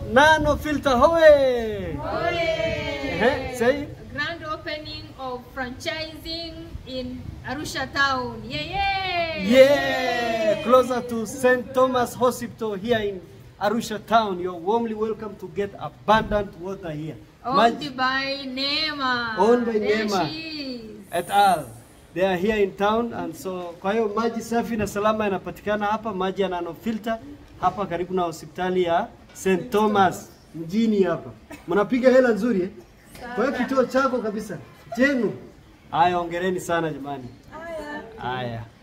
Nano Filter hoye! Ehe, say Grand opening of franchising in Arusha town. Yeah, yeah. yeah, closer to St. Thomas Hospital here in Arusha town. You're warmly welcome to get abundant water here. Owned Maj- by Neema. Owned by There Neema. she is. et al. They are here in town and so kwa hiyo maji safi na salama yanapatikana hapa, maji ya nano filter hapa karibu na hospitali ya St. Thomas mjini hapa. Mnapiga hela nzuri eh? Kwa hiyo kituo chako kabisa chenu. Haya, ongereni sana jamani. Haya.